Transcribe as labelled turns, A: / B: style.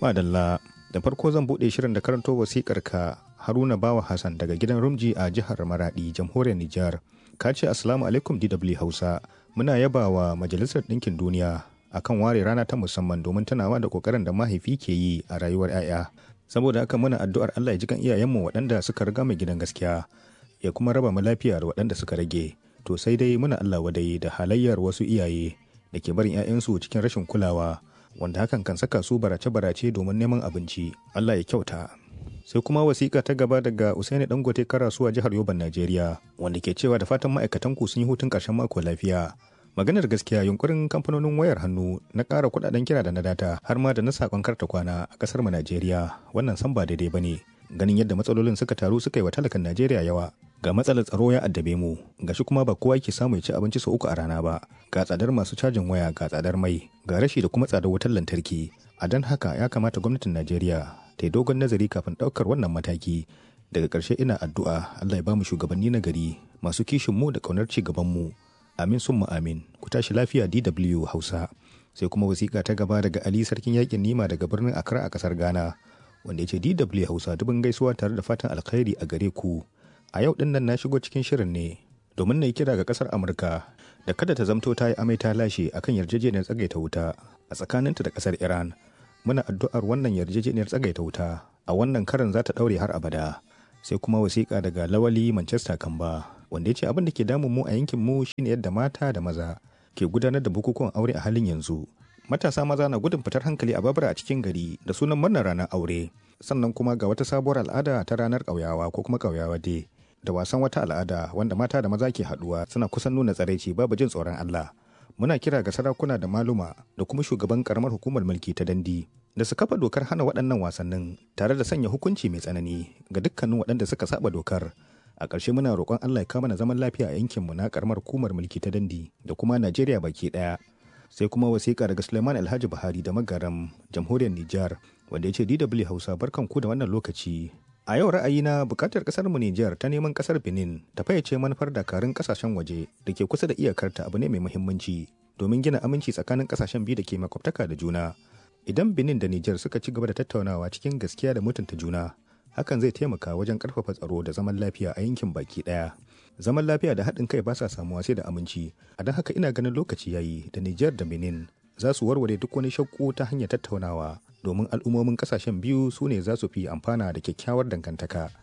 A: Madalla da farko zan buɗe shirin da karanto wasikar ka Haruna Bawa Hassan daga gidan Rumji a jihar Maradi, jamhuriyar Nijar. Ka ce Assalamu alaikum DW Hausa. Muna yaba wa Majalisar Ɗinkin Duniya akan ware rana ta musamman domin tunawa da kokarin da mahaifi ke yi a rayuwar 'ya'ya. Saboda haka muna addu'ar Allah ya ji kan iyayenmu waɗanda suka riga mai gidan gaskiya ya kuma raba mu lafiya da waɗanda suka rage. To sai dai muna Allah wadai da halayyar wasu iyaye da ke barin 'ya'yansu cikin rashin kulawa wanda hakan kan saka su barace-barace domin neman abinci. Allah ya kyauta. Sai kuma wasiƙa ta gaba daga Usaini Dangote Karasuwa jihar Yoban Najeriya wanda ke cewa da fatan ma'aikatan ku sun yi hutun ƙarshen mako lafiya. Maganar gaskiya yunkurin kamfanonin wayar hannu na ƙara kuɗaɗen kira da na data har ma da na saƙon karta kwana a ƙasar mu Najeriya wannan san ba daidai ba ne. Ganin yadda matsalolin suka taru suka yi wa talakan Najeriya yawa ga matsalar tsaro ya addabe mu gashi kuma ba kowa yake samu ya ci abinci sau uku a rana ba ga tsadar masu cajin waya ga tsadar mai ga rashi da kuma tsadar wutar lantarki a don haka ya kamata gwamnatin najeriya ta yi dogon nazari kafin ɗaukar wannan mataki daga ƙarshe ina addu'a allah ya bamu shugabanni na gari masu kishin mu da ƙaunar ci gaban mu amin sun mu amin ku tashi lafiya dw hausa sai kuma wasiƙa ta gaba daga ali sarkin yakin nima daga birnin accra a ƙasar ghana wanda ya ce dw hausa dubin gaisuwa tare da fatan alkhairi a gare ku a yau din nan na shigo cikin shirin ne domin na yi kira ga kasar amurka da kada ta zamto ta yi amai ta lashe akan yarjejeniyar tsagaita wuta a tsakaninta da kasar iran muna addu'ar wannan yarjejeniyar tsagaita wuta a wannan karin za ta daure har abada sai kuma wasiƙa daga lawali manchester kamba wanda ya ce abin da ke damun mu a yankin mu shine yadda mata da maza ke gudanar da bukukuwan aure a halin yanzu matasa maza na gudun fitar hankali a babura a cikin gari da sunan murnar ranar aure sannan kuma ga wata sabuwar al'ada ta ranar ƙauyawa ko kuma ƙauyawa dai da wasan wata al'ada wanda mata da maza ke haduwa suna kusan nuna tsaraici babu jin tsoron Allah. Muna kira ga sarakuna da maluma da kuma shugaban karamar hukumar mulki ta dandi da su kafa dokar hana waɗannan wasannin tare da sanya hukunci mai tsanani ga dukkanin waɗanda suka saba dokar. A ƙarshe muna roƙon Allah ya kama na zaman lafiya a yankinmu na karamar hukumar mulki ta dandi da kuma Najeriya baki ɗaya. Sai kuma wasiƙa daga Suleiman Alhaji Buhari da Magaram, Jamhuriyar Nijar, wanda ya ce DW Hausa barkanku da wannan lokaci A yau ra'ayina bukatar kasar mu Nijar ta neman kasar Benin ta fayyace manufar dakarun kasashen waje da ke kusa da iyakarta abu ne mai muhimmanci domin gina aminci tsakanin kasashen biyu da ke makwabtaka da juna. Idan Benin da Nijar suka ci gaba da tattaunawa cikin gaskiya da mutunta juna, hakan zai taimaka wajen karfafa tsaro da zaman lafiya a yankin baki daya. Zaman lafiya da haɗin kai ba sa samuwa sai da aminci, a don haka ina ganin lokaci yayi da Nijar da Benin za su warware duk wani shakku ta hanyar tattaunawa domin al'ummomin kasashen biyu su ne za su fi amfana da kyakkyawar dangantaka